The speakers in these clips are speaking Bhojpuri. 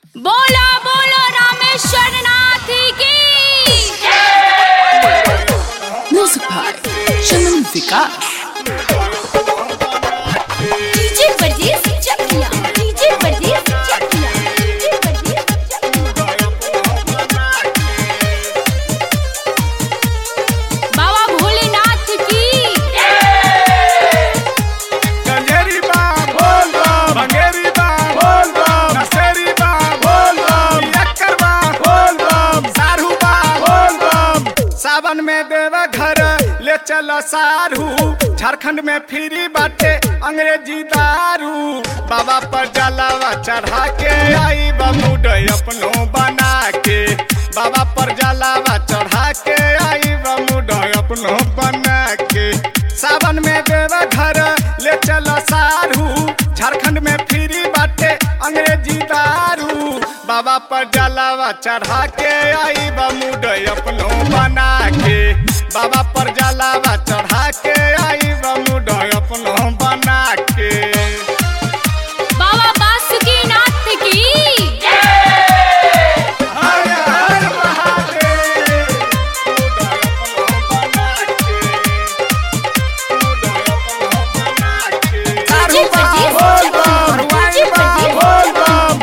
बोलो बोलो रामेश्वर नाथ की Music by Chaman Vikas. DJ Pardes Chakiya DJ Pardes Chakiya DJ परदेस बाबा भोलेनाथ की गंजेरी बा बोल बम भंगेरी बा बोल बम नसेरी बा बोल बम यक्कर बा बोल बम सारू बा बोल बम सावन में देव घर ले चल सारू झारखंड में फ्री बाटे अंग्रेजी दारू बाबा पर जलावा चढ़ा के आई बमुड अपनो बना के बाबा पर जलावा चढ़ा के आई बमुड अपनो बना के सावन में देव घर ले चल सारू झारखंड में फ्री बाटे अंग्रेजी दारू बाबा पर जलावा चढ़ा के आई बमुड अपनो बना के बाबा पर जलावा चढ़ा के आई बमुड अपनो बना के बाबा बासुकीनाथ की हर हर महादेव मुड अपनो बना के मुड अपनो बना के डीजे परदेस चकिया डीजे परदेस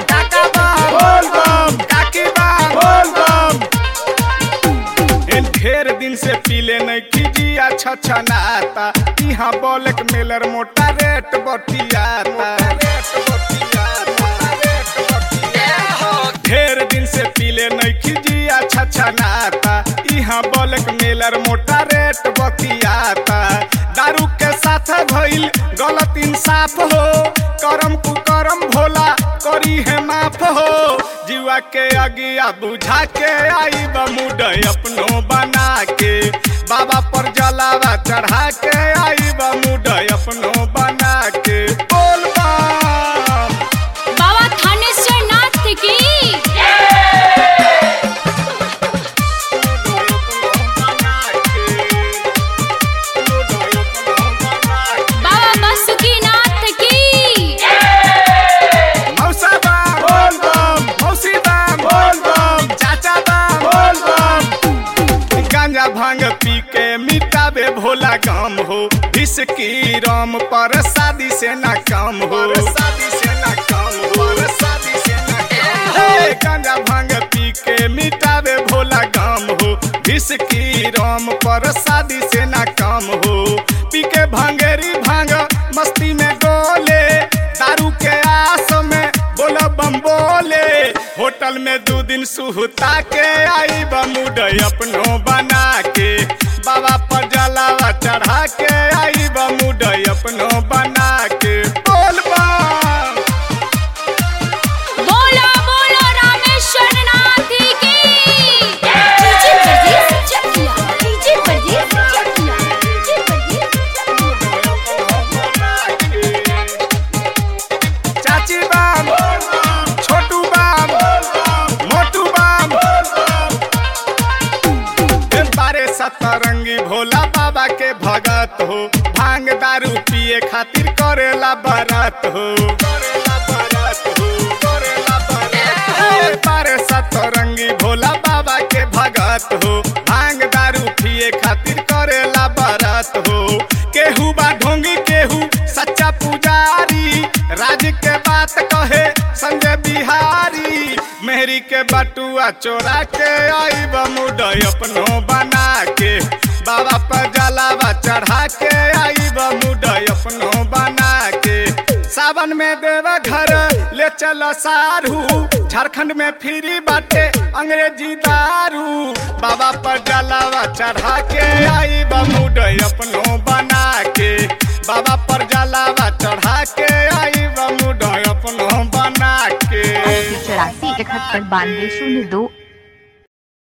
ढेर दिन से पीले नहीं कीजिया छछनाता यहाँ बोलक मेलर मोटा रेट बतियाता ढेर दिन से पीले नहीं कीजिया छछनाता यहाँ बोलक मेलर मोटा रेट बतियाता दारू के साथ भइल गलत इंसाफ हो करम कुकरम भोला करी है माफ हो जीवा के अगिया बुझा के आई बमुड अपनो बना के बाबा पर जलावा चढ़ा के आई बमुड अपनो बना के बोल बम बाबा थानेश्वर नाथ की बाबा बासुकीनाथ की मौसा बा बोल बम मौसी बा बोल बम चाचा बा बोल बम गांजा भांग पी के मिटाबे भोला काम हो विस्की राम पर शादी से ना काम हो शादी से ना काम हो शादी से ना काम हो गांजा भांग पी के मिटाबे भोला काम हो विस्की राम पर शादी से ना काम हो पी के भांगेरी भांग मस्ती में डोले दारू के आस में बोला बम बोले होटल में दो दिन सुहता के आई बमुड अपनो बना के बाबा पर जलावा चढ़ा के आई बमुड अपनो बना के बोल बम बोलो बोलो रामेश्वर नाथ की DJ Pardes Chakiya DJ Pardes Chakiya DJ चाची बाम छोटू बाम मोटू बाम बारे सतरंगी भोला बाबा के भगत हो भांग दारू पिए खातिर करेला बरत हो करेला बरत हो करेला बरत हो बारे सतरंगी भोला बाबा के भगत हो भांग दारू पिए खातिर करेला बरत हो केहू बा ढोंगी केहू सच्चा पुजारी राज के बात कहे संजय बिहारी मेहरी के बटुआ चोरा के आई बमुड अपनो बना के बाबा पर जलावा चढ़ा के आई बमुड अपनो बना के सावन में देव घर ले चल सारू झारखंड में फ्री बाटे अंग्रेजी दारू बाबा पर जलावा चढ़ा के आई बमुड अपनो बना के बाबा पर जलावा चढ़ा के आई बमुड अपनो बना के चौरासी इकहत्तर बानवे शून्य दो